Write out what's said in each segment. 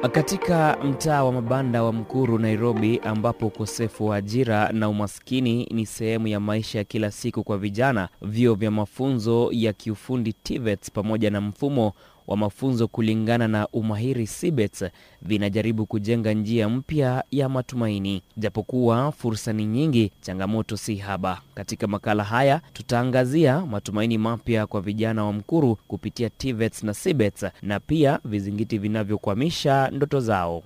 Katika mtaa wa mabanda wa Mkuru, Nairobi, ambapo ukosefu wa ajira na umaskini ni sehemu ya maisha ya kila siku kwa vijana, vyuo vya mafunzo ya kiufundi TVETs pamoja na mfumo wa mafunzo kulingana na umahiri CBETS vinajaribu kujenga njia mpya ya matumaini. Japokuwa fursa ni nyingi, changamoto si haba. Katika makala haya tutaangazia matumaini mapya kwa vijana wa Mkuru kupitia TVETs na CBETS na pia vizingiti vinavyokwamisha ndoto zao.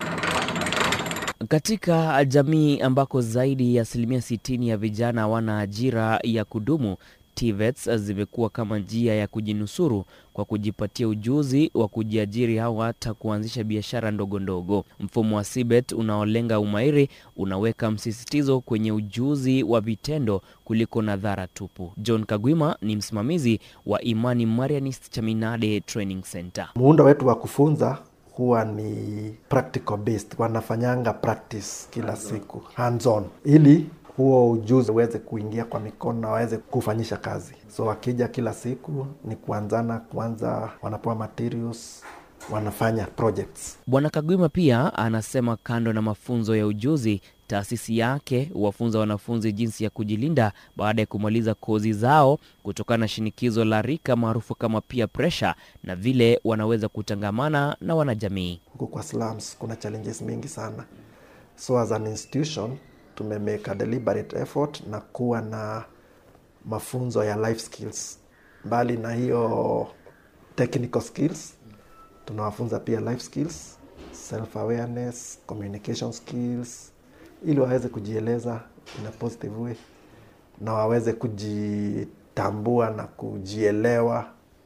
Katika jamii ambako zaidi ya asilimia 60 ya vijana hawana ajira ya kudumu, TVETs zimekuwa kama njia ya kujinusuru kwa kujipatia ujuzi wa kujiajiri au hata kuanzisha biashara ndogo ndogo. Mfumo wa CBET unaolenga umahiri unaweka msisitizo kwenye ujuzi wa vitendo kuliko nadhara tupu. John Kagwima ni msimamizi wa Imani Marianist Chaminade Training Center. Muundo wetu wa kufunza huwa ni practical based, wanafanyanga practice kila siku hands on, ili huo ujuzi uweze kuingia kwa mikono na waweze kufanyisha kazi. So wakija kila siku ni kuanzana, kwanza wanapewa materials, wanafanya projects. Bwana Kagwima pia anasema kando na mafunzo ya ujuzi, taasisi yake huwafunza wanafunzi jinsi ya kujilinda baada ya kumaliza kozi zao kutokana na shinikizo la rika maarufu kama peer pressure, na vile wanaweza kutangamana na wanajamii. Huku kwa slums kuna challenges mingi sana, so as an institution tumemake a deliberate effort na kuwa na mafunzo ya life skills. Mbali na hiyo technical skills, tunawafunza pia life skills, self awareness, communication skills, ili waweze kujieleza in a positive way na waweze kujitambua na kujielewa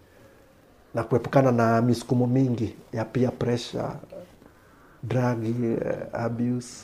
na kuepukana na misukumo mingi ya peer pressure, drug abuse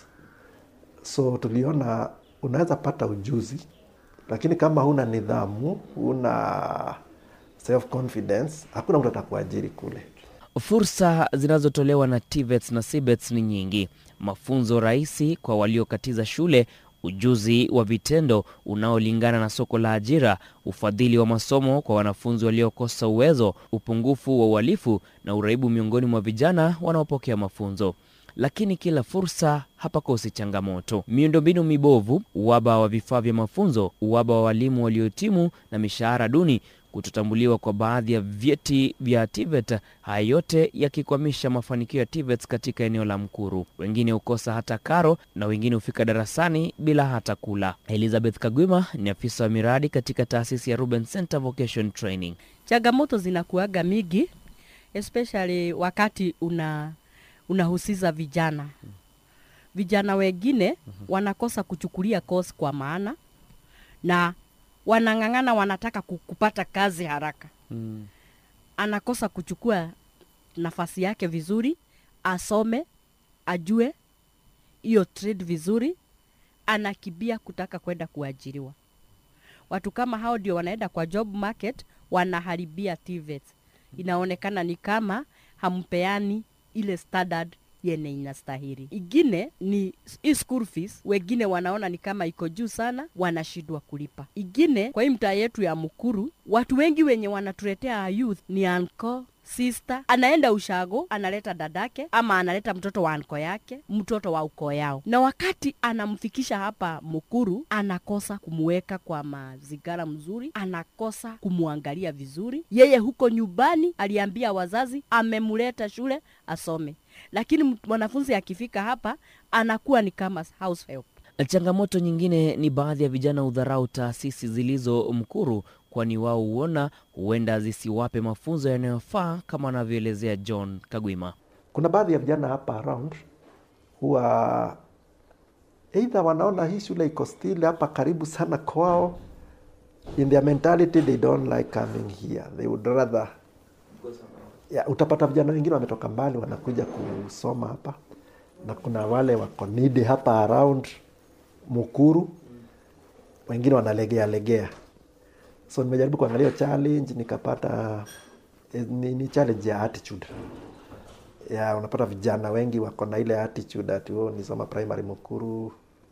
so tuliona unaweza pata ujuzi lakini kama huna nidhamu, huna self confidence, hakuna mtu atakuajiri kule. Fursa zinazotolewa na TVETs na CBETs ni nyingi: mafunzo rahisi kwa waliokatiza shule, ujuzi wa vitendo unaolingana na soko la ajira, ufadhili wa masomo kwa wanafunzi waliokosa uwezo, upungufu wa uhalifu na uraibu miongoni mwa vijana wanaopokea mafunzo. Lakini kila fursa hapakosi changamoto: miundombinu mibovu, uhaba wa vifaa vya mafunzo, uhaba wa walimu waliohitimu na mishahara duni, kutotambuliwa kwa baadhi ya vyeti vya TVET, haya yote yakikwamisha mafanikio ya TVETs katika eneo la Mkuru. Wengine hukosa hata karo na wengine hufika darasani bila hata kula. Elizabeth Kagwima ni afisa wa miradi katika taasisi ya Ruben Center Vocation Training. Changamoto zinakuaga mingi especially wakati una unahusisha vijana. Vijana wengine wanakosa kuchukulia course kwa maana na wanang'ang'ana, wanataka kupata kazi haraka Mm. anakosa kuchukua nafasi yake vizuri, asome, ajue hiyo trade vizuri, anakibia kutaka kwenda kuajiriwa. Watu kama hao ndio wanaenda kwa job market, wanaharibia TVET. Inaonekana ni kama hampeani ile standard yenye inastahili. Ingine ni hii school fees, wengine wanaona ni kama iko juu sana, wanashindwa kulipa. Ingine kwa hii mtaa yetu ya Mukuru, watu wengi wenye wanatuletea youth ni anko sister anaenda ushago analeta dadake ama analeta mtoto wa anko yake mtoto wa ukoo yao na wakati anamfikisha hapa mukuru anakosa kumweka kwa mazingara mzuri anakosa kumwangalia vizuri yeye huko nyumbani aliambia wazazi amemleta shule asome lakini mwanafunzi akifika hapa anakuwa ni kama house help Changamoto nyingine ni baadhi ya vijana hudharau taasisi zilizo Mkuru, kwani wao huona huenda zisiwape mafunzo yanayofaa kama anavyoelezea John Kagwima. Kuna baadhi ya vijana hapa around huwa either wanaona hii shule iko still hapa karibu sana kwao, in their mentality they don't like coming here, they would rather ya, utapata vijana wengine wametoka mbali wanakuja kusoma hapa, na kuna wale wako needy hapa around Mukuru, wengine wanalegea legea. So nimejaribu kuangalia hiyo challenge nikapata eh, ni, ni challenge ya attitude ya unapata vijana wengi wako na ile attitude ati oh, nisoma primary Mukuru,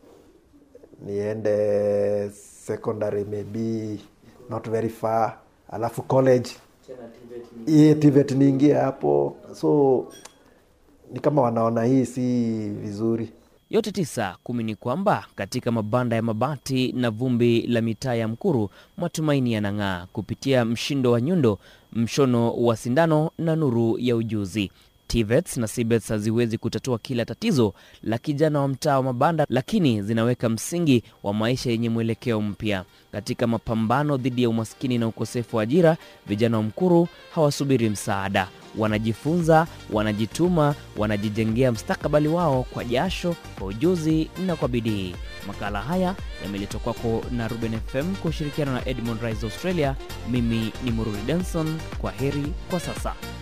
niende secondary maybe not very far, alafu college iye TVET niingie hapo, so ni kama wanaona hii si vizuri. Yote tisa kumi ni kwamba katika mabanda ya mabati na vumbi la mitaa ya Mkuru, matumaini yanang'aa kupitia mshindo wa nyundo, mshono wa sindano na nuru ya ujuzi. TVETs na CBETs haziwezi kutatua kila tatizo la kijana wa mtaa wa mabanda, lakini zinaweka msingi wa maisha yenye mwelekeo mpya. Katika mapambano dhidi ya umaskini na ukosefu wa ajira, vijana wa Mkuru hawasubiri msaada, wanajifunza, wanajituma, wanajijengea mstakabali wao kwa jasho, kwa ujuzi na kwa bidii. Makala haya yameletwa kwako na Ruben FM kwa ushirikiano na Edmond Rise Australia. Mimi ni Mururi Denson, kwa heri kwa sasa.